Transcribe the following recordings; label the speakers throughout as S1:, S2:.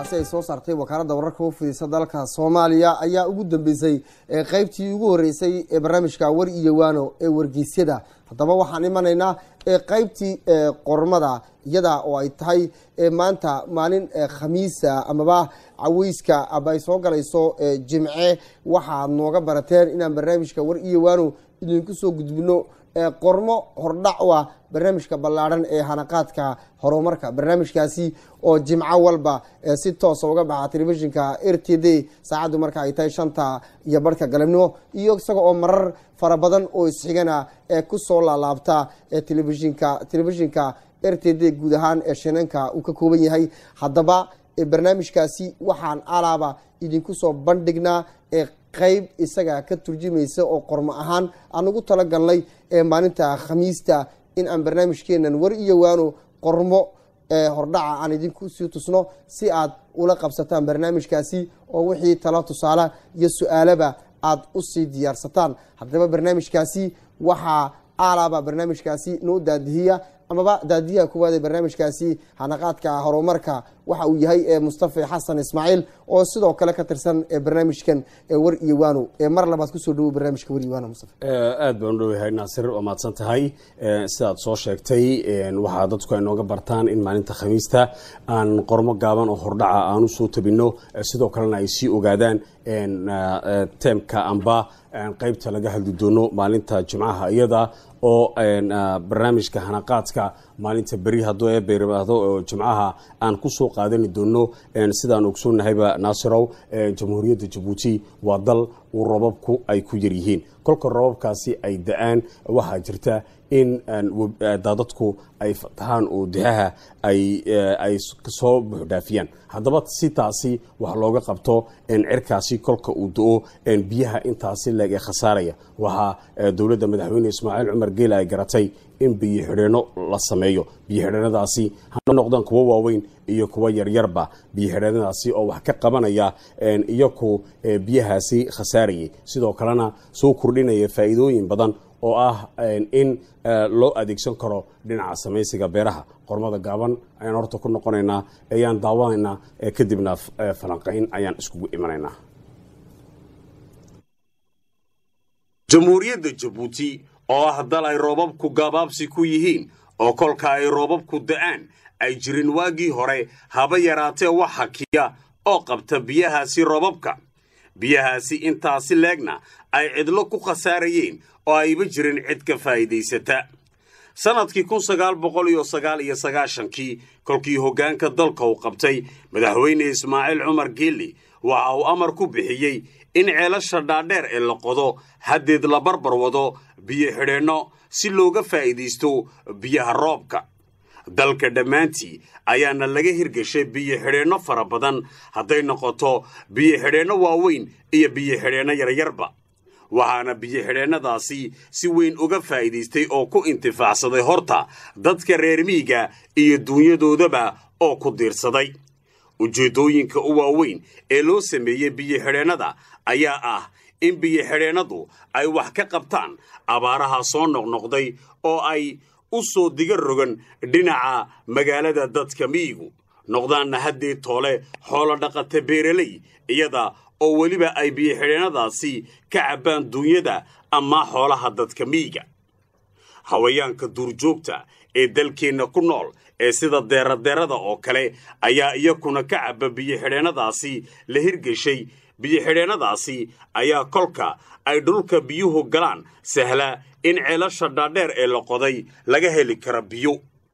S1: warbixintaasi ay soo saartay wakaaladda wararka u fidisa dalka soomaaliya ayaa ugu dambeysay qeybtii ugu horeysay ee barnaamijka war iyo waano ee wargeysyada haddaba waxaan imanaynaa qeybtii qormada iyada oo ay tahay maanta maalin khamiisa amaba caweyska aba ay soo galayso jimce waxaad nooga barateen inaan barnaamijka war iyo waano idinku soo gudbino qormo hordhac u ah barnaamijka ballaadhan ee hanaqaadka horumarka barnaamijkaasi oo jimco walba si toosa uga baxa telefishinka r t d saacaddu marka ay tahay shanta iyo barhka galabnimo iyo isaga oo marar fara badan oo isxigana ee kusoo laalaabta telefishinka telefishinka r t d guud ahaan ee shinanka uu ka kooban yahay haddaba barnaamijkaasi waxaan alaaba idinku soo bandhignaa qeyb isaga ka turjumaysa oo qormo ahaan aan ugu talagalnay maalinta khamiista in aan barnaamijkeenan war iyo waano qormo hordhaca aan idinku sii tusno si aad ula qabsataan barnaamijkaasi oo wixii talo tusaale iyo su-aalaba aada usii diyaarsataan haddaba barnaamijkaasi waxaa alaaba barnaamijkaasi noo daadihiya amaba daadiyaha kuwaad ee barnaamijkaasi hanaqaadka horumarka waxa uu yahay mustafa xasan ismaaciil oo sidoo kale ka tirsan barnaamijkan war iyo waano mar labaad kusoo dhawo barnaamijka war iyo waano mustafa
S2: aad baan u dhowahay naasir waa mahadsan tahay sidaad soo sheegtay waxaa dadku ay nooga bartaan in maalinta khamiista aan qormo gaaban oo hordhaca aan usoo tabino sidoo kalena ay sii ogaadaan teemka amba qeybta laga hadli doono maalinta jimcaha iyada oo barnaamijka hanaqaadka maalinta beri hadduu eebayraado oo jimcaha aan kusoo qaadani doono sidaan ogsoonnahayba naasirow jamhuuriyadda jabuuti waa dal uu robabku ay ku yaryihiin kolka robabkaasi ay da-aan waxaa jirta in daadadku ay fatahaan oo dixaha ay soo buuxdhaafiyaan haddaba si taasi wax looga qabto cirkaasi kolka uu do-o biyaha intaasi leeg ee khasaaraya waxaa dowladda madaxweyne ismaaciil cumar geela ay garatay in biyo xidheeno la sameeyo biyo xidheenadaasi ha noqdaan kuwo waaweyn iyo kuwo yaryarba biyo xidheenadaasi oo wax ka qabanaya iyaku biyahaasi khasaarayay sidoo kalena soo kordhinaya faa'iidooyin badan oo ah in loo adeegsan karo dhinaca samaysiga beeraha qormada gaaban ayaan horta ku noqonaynaa ayaan daawanaynaa kadibna falanqayn ayaan iskugu imanaynaa jamhuuriyadda jabuuti oo ah dal ay roobabku gabaabsi ku yihiin oo kolka ay roobabku da'aan ay jirin waagii hore haba yaraatee wax hakiya oo qabta biyahaasi roobabka biyahaasi intaasi leegna ay cidlo ku khasaarayeen oo ayba jirin cid ka faa'iidaysata sannadkii kun sagaal boqol iyo sagaal iyo sagaashankii kolkii hoggaanka dalka uu qabtay madaxweyne ismaaciil cumar geeli waxa uu amar ku bixiyey in ceelasha dhaadheer ee la qodo haddeed la barbar wado biyo xidheenno si looga faa'iidaysto biyaha roobka dalka dhammaantii ayaana laga hirgashay biyo xidheenno fara badan hadday noqoto biyo xidheenno waaweyn iyo biyo xidheenno yaryarba waxaana biyo xidheennadaasi si weyn uga faa'iidaystay oo ku intifaacsaday horta dadka reer miiga iyo duunyadoodaba oo ku diirsaday ujeeddooyinka u waaweyn ee loo sameeyey biyo xidheennada ayaa ah in biyo xidheennadu ay wax ka qabtaan abaaraha soo noqnoqday oo ay u soo diga rogan dhinaca magaalada dadka miyigu noqdaanna haddee toole xoolo dhaqata beeraley iyada oo weliba ay biyo xidheennadaasi ka cabbaan duunyada ama xoolaha dadka miyiga hawayaanka duurjoogta ee dalkeenna ku nool ee sida deeradeerada oo kale ayaa iyakuna ka cabba biyo xidheennadaasi la hirgeshay biyo xidheennadaasi ayaa kolka ay dhulka biyuhu galaan sahla in ceelasha dhaadheer ee la qoday laga heli kara biyo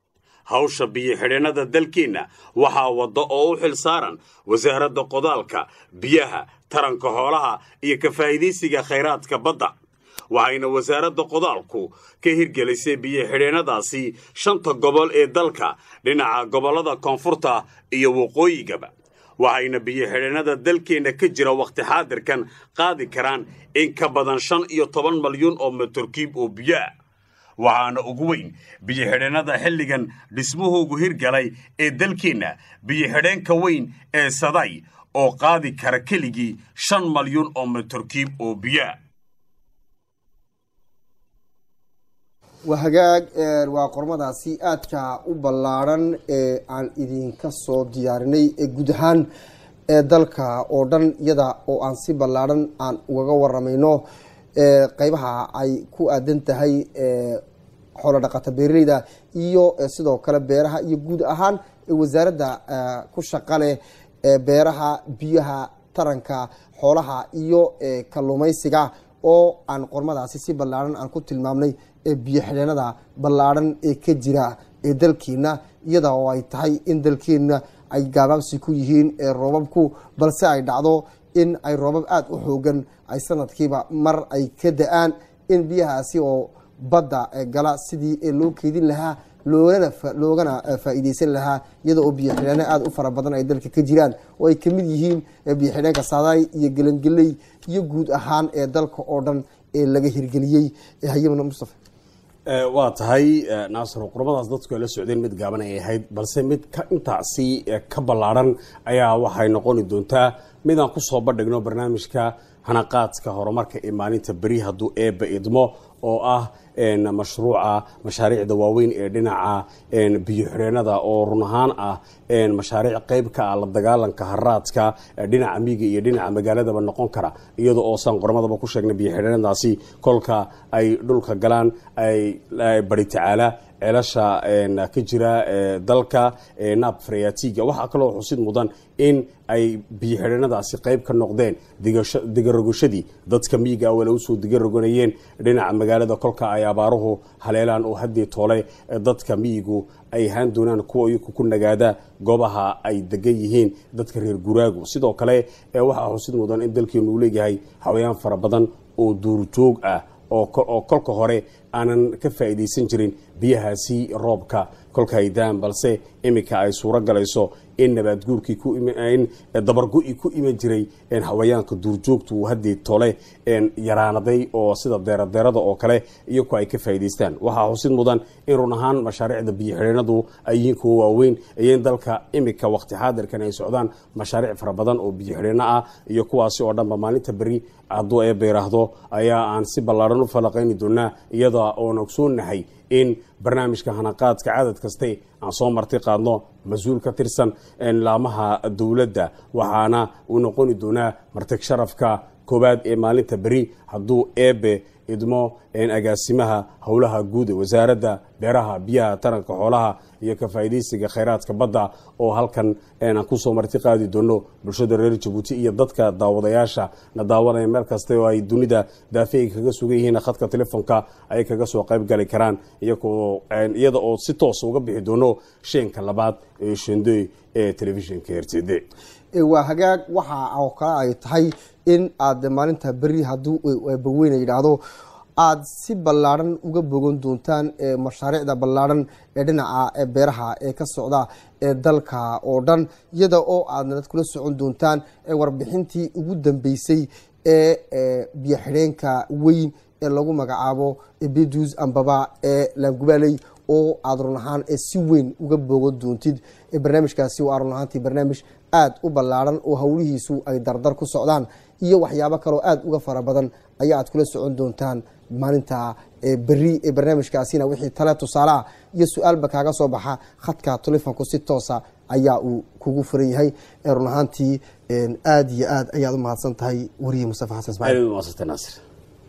S2: hawsha biyo xidheennada dalkeenna waxaa wadda oo u xil saaran wasaaradda qodaalka biyaha taranka xoolaha iyo ka faa'iidaysiga khayraadka badda waxayna wasaaradda qodaalku ka hirgelisay biyo xidheennadaasi shanta gobol ee dalka dhinaca gobollada koonfurta iyo waqooyigaba waxayna biyo xidheennada dalkeenna ka jira wakhti xaadirkan qaadi karaan in ka badan shan iyo toban malyuun oo matorkiib oo biyo ah waxaana ugu weyn biyo xidheennada xilligan dhismuhuugu hirgalay ee dalkeenna biyo xidheenka weyn ee saday oo qaadi kara keligii shan malyuun oo matorkiib oo biyoah
S1: waa hagaag waa qormadaasi aadka u ballaadhan ee aan idinka soo diyaarinay ee guud ahaan ee dalka oo dhan iyada oo aan si ballaadhan aan ugaga waramayno qeybaha ay ku aadan tahay xoolo dhaqata beeraleyda iyo sidoo kale beeraha iyo guud ahaan wasaaradda ku shaqa leh beeraha biyaha taranka xoolaha iyo kalluumeysiga oo aan qormadaasi si ballaadhan aan ku tilmaamnay ee biyo xidheenada ballaadhan ee ka jira ee dalkeena iyada oo ay tahay in dalkeena ay gaabaabsi ku yihiin ee roobabku balse ay dhacdo in ay roobab aada u xoogan ay sanadkiiba mar ay ka da-aan in biyahaasi oo badda gala sidii loo keedin lahaa loogana loogana faa-iideysan lahaa iyada oo biyo xidheene aada u fara badan ay dalka ka jiraan oo ay kamid yihiin biyo xidheenka saadaay iyo gelangeley iyo guud ahaan ee dalka oo dhan ee laga hirgeliyey hayamna mustafa
S3: waa tahay naasir qurmadaas dadku ay la socdeen mid gaaban ay ahayd balse mid intaasi ka ballaadhan ayaa waxay noqoni doontaa midaan kusoo bandhigno barnaamijka hanaqaadka horumarka ee maalinta beri hadduu eebba idmo oo ah mashruuca mashaariicda waaweyn ee dhinaca biyo xidheenada oo run ahaan ah mashaariic qeyb ka ah la dagaalanka haraadka dhinaca miiga iyo dhinaca magaaladaba noqon kara iyada oo saan qormadaba ku sheegnay biyo xidheenadaasi kolka ay dhulka galaan ay bari tacaala ceelasha ka jira dalka naab fareyatiga waxaa kaloo xusid mudan in ay biyo xidheenadaasi qeyb ka noqdeen digarogashadii dadka miyiga awale usoo digaroganayeen dhinaca magaalada kolka ay abaaruhu haleelaan oo haddii toole dadka miyigu ay ahaan doonaan kuwa iyaku ku nagaada goobaha ay degan yihiin dadka reer guraagu sidoo kale waxaa xusid mudan in dalkeenu uu leeyahay hawayaan fara badan oo duurjoog ah oo kolka hore aanan ka faa'iidaysan jirin biyahaasi roobka kolka ay daan balse iminka ay suuro galayso in nabaadguurkii in dabargo-i ku iman jiray hawayaanka duurjoogtu uu haddii tole yaraanaday oo sida deeradeerada oo kale iyaku ay ka faa'idaystaan waxaa xusid mudan in run ahaan mashaariicda biyo xidheenadu ay yihiin kuwa waaweyn iyo in dalka iminka waqti xaadirkan ay socdaan mashaariic fara badan oo biyo xidheeno ah iyo kuwaasi oo dhanba maalinta beri hadduu eebba yiraahdo ayaa aan si ballaadhan u falaqayni doonaa iyada oon ogsoonahay in barnaamijka hanaqaadka cadad kaste aan soo marti qaadno mas-uul ka tirsan laamaha dowladda waxaana uu noqoni doonaa martig sharafka koowaad ee maalinta beri hadduu eebe idmo agaasimaha howlaha guud ee wasaaradda beeraha biyaha taranka xoolaha iyo ka faa'iidaysiga khayraadka badda oo halkan aan kusoo marti qaadi doono bulshada reer jabuuti iyo dadka daawadayaasha na daawanaya meel kasta oo ay dunida daafeega kaga sugan yihiin khadka telefoonka ay kaga soo qayb gali karaan iyada oo si toosa uga bixi doono sheenka labaad ee shendey ee telefishinka r t d
S1: waa hagaag waxa oo kale ay tahay in aad maalinta beri hadduu baweyna yidhaahdo aada si ballaadhan uga bogan doontaan mashaariicda ballaadhan ee dhinaca beeraha ee ka socda ee dalka oo dhan iyada oo aad nalad kula socon doontaan warbixintii ugu dambeysay ee biyo xidheenka weyn ee lagu magacaabo bedus ambaba ee laangubaaley oo aada run ahaan si weyn uga bogan doontid barnaamijkaasi waa run ahaantii barnaamij aada u ballaadhan oo howlihiisu ay dardar ku socdaan iyo waxyaabo kaloo aada uga fara badan ayaa aad kula socon doontaan maalinta beri ee barnaamijkaasina wixii tale tusaaleah iyo su-aalba kaaga soo baxa khadka telefonku si toosa ayaa uu kugu furan yahay run ahaantii aada iyo aad ayaad u mahadsan tahay wariye mustafa xasan ismaaciil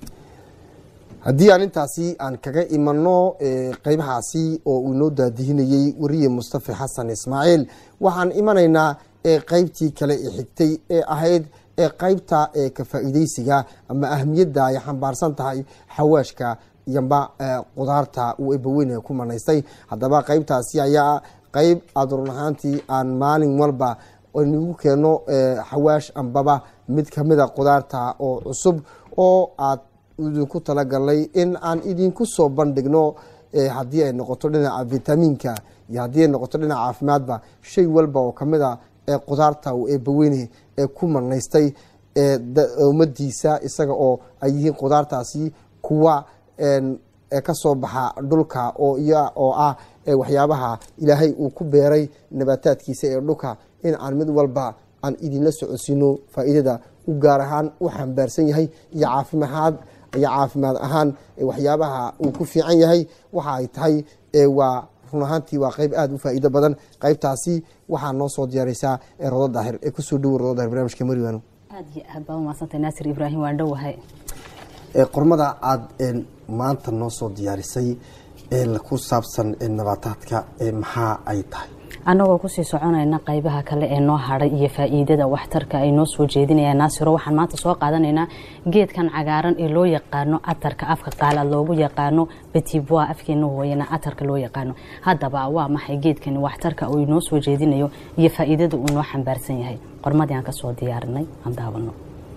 S1: haddii aan intaasi aan kaga imano qeybahaasi oo uu inoo daadihinayey wariye mustafa xasan ismaaciil waxaan imanaynaa qeybtii kale ee xigtay ee ahayd qeybta ka faa-iideysiga ama ahamiyadda ay xambaarsan tahay xawaashka yamba qudaarta uu ebaweyne ku manaystay haddaba qeybtaasi ayaa qeyb aada run ahaantii aan maalin walba nagu keeno xawaash ambaba mid kamida qudaarta oo cusub oo aad idinku talagalnay in aan idinku soo bandhigno haddii ay noqoto dhinaca vitamiinka iyo haddii ay noqoto dhinaca caafimaadba shay walba oo kamid a ee qudaarta uu eebaweyne ee ku manaystay ummadiisa isaga oo ay yihiin qudaartaasi kuwa kasoo baxa dhulka oo ah waxyaabaha ilaahay uu ku beeray nabaataadkiisa ee dhulka in aan mid walba aan idinla socodsiino faa'iidada u gaar ahaan u xambaarsan yahay iyo caafimaad ayaa caafimaad ahaan waxyaabaha uu ku fiican yahay waxa ay tahay waa run ahaantii waa qeyb aada u faa'iido badan qeybtaasi waxaa noo soo diyaareysaa rodo daahir ee kusoo dhowo rodo daahir barnamijka mariwano
S4: aad iyo aad baa umahadsantay naasir ibraahim waan dhowahay
S1: qormada aada maanta noo soo diyaarisay ee ku saabsan nabaataadka maxaa ay tahay
S4: annagoo kusii soconayna qaybaha kale ee noo hadhay iyo faa'iidada waxtarka ay noo soo jeedinayaan naasiro waxaan maanta soo qaadanaynaa geedkan cagaaran ee loo yaqaano atarka afka qaalaad loogu yaqaano betibwa afkeena hooyana atarka loo yaqaano haddaba waa maxay geedkani waxtarka uu inoo soo jeedinayo iyo faa'iidada uu noo xambaarsan yahay qormadii aan kasoo diyaarinay aan daawano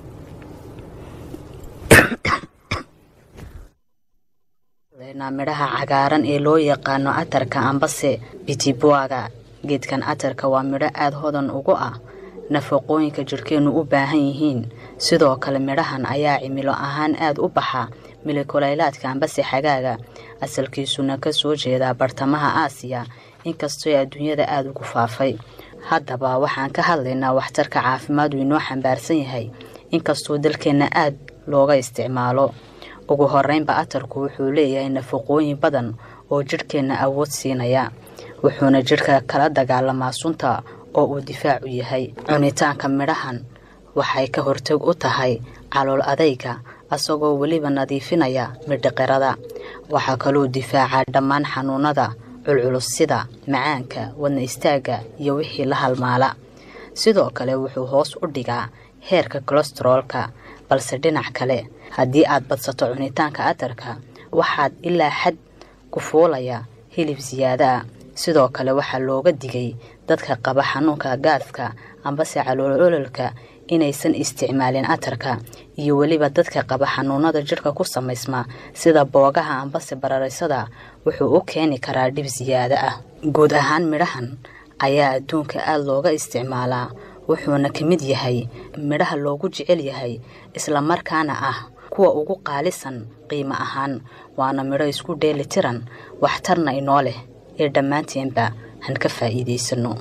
S4: midhaha cagaaran ee loo yaqaano atarka ambase bitibwaga geedkan atarka waa midho aada hodan ugu ah nafaqooyinka jidhkeennu u baahan yihiin sidoo kale midhahan ayaa cimilo ahaan aada u baxa milikulaylaadka ambase xagaaga asalkiisuna ka soo jeedaa bartamaha aasiya inkastoo adduunyada aada ugu faafay haddaba waxaan ka hadlaynaa waxtarka caafimaad uu inoo xambaarsan yahay inkastoo dalkeenna aada looga isticmaalo ugu horeynba atarku wuxuu leeyahay nafaqooyin badan oo jidhkeenna awood siinaya wuxuuna jidhka kala dagaalamaa sunta oo uu difaac u yahay cunitaanka midhahan waxay ka hortag u tahay calool adayga asagoo weliba nadiifinaya midhiqirada waxaa kaloo difaacaa dhammaan xanuunada culculus sida macaanka wadna istaagga iyo wixii la halmaala sidoo kale wuxuu hoos u dhigaa heerka kolestaroolka balse dhinac kale haddii aad badsato cunitaanka atarka waxaad ilaa xad ku fuulaya hilib siyaado ah sidoo kale waxaa looga digay dadka qaba xanuunka gaaska ambase calool ololka inaysan isticmaalin atarka iyo weliba dadka qaba xanuunada jidhka ku samaysma sida boogaha ambase bararaysada wuxuu u keeni karaa dhib siyaado ah guud ahaan midhahan ayaa adduunka aada looga isticmaalaa wuxuuna ka mid yahay midhaha loogu jecel yahay islamarkaana ah kuwa ugu qaalisan qiimo ahaan waana midho isku dheeli tiran waxtarna inoo leh ee dhammaanteenba han ka faa'iidaysano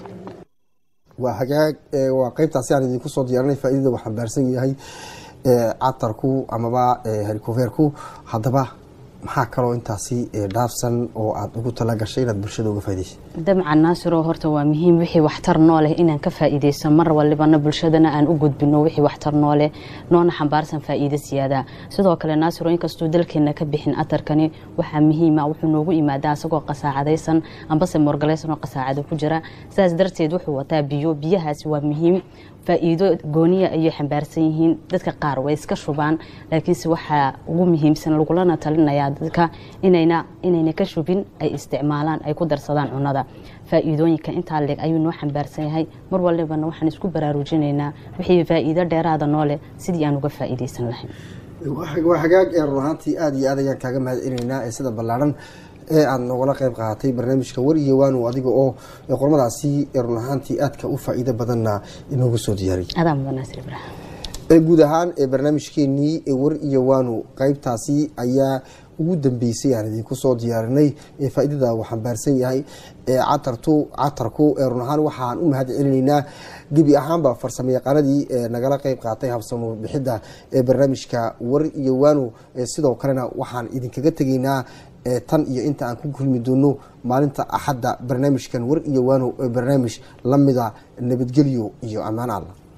S1: waa hagaag waa qeybtaasi aan idinku soo diyaarinay faaidada uu xambaarsan yahay catarku amaba harikoverku haddaba maxaa kaloo intaasi dhaafsan oo aada ugu tala gashay inaad bulshada uga faa'idaysa
S4: dabcan naasiro horta waa muhiim wixii waxtar noo leh inaan ka faa'iidayso mar walibana bulshadana aan u gudbino wixii waxtar noo leh noona xambaarsan faa'iido siyaada sidoo kale naasiro inkastuu dalkeena ka bixin atarkani waxaa muhiima wuxuu noogu imaadaa isagoo qasaacadaysan ambase morgalaysan oo qasaacada ku jira sidaas darteed wuxuu wataa biyo biyahaasi waa muhiim faa'iido gooniya ayay xambaarsan yihiin dadka qaar way iska shubaan laakiinse waxaa ugu muhiimsan lagulana talinayaa dadka inayna inayna ka shubin ay isticmaalaan ay ku darsadaan cunada faa'iidooyinka intaa leeg ayuu noo xambaarsan yahay mar walibana waxaan isku baraarujinaynaa wixii faa'iido dheeraada noo leh sidii aan uga faa'iidaysan lahayn
S1: waa hagaag ee run ahaantii aada iyo aad ayaan kaaga mahad celinaynaa ee sida ballaaran ee aada noogala qayb qaadatay barnaamijka war iyo waanu adiga oo qormadaasi run ahaantii aadka u faa'iido badanna inoogu soo diyaariyay
S4: adaa mudan naasir ibraahim
S1: guud ahaan barnaamijkeenii war iyo waanu qeybtaasi ayaa ugu dambeysay aan idinku soo diyaarinay ee faa'iidada uu xambaarsan yahay catartu catarku run ahaan waxaan u mahad celinaynaa gebi ahaanba farsamo yaqaanadii nagala qeyb qaatay habsamo bixidda ee barnaamijka war iyo waanu sidoo kalena waxaan idinkaga tegaynaa tan iyo inta aan ku kulmi doono maalinta axadda barnaamijkan war iyo waano barnaamij lamida nabadgelyo iyo ammaan alla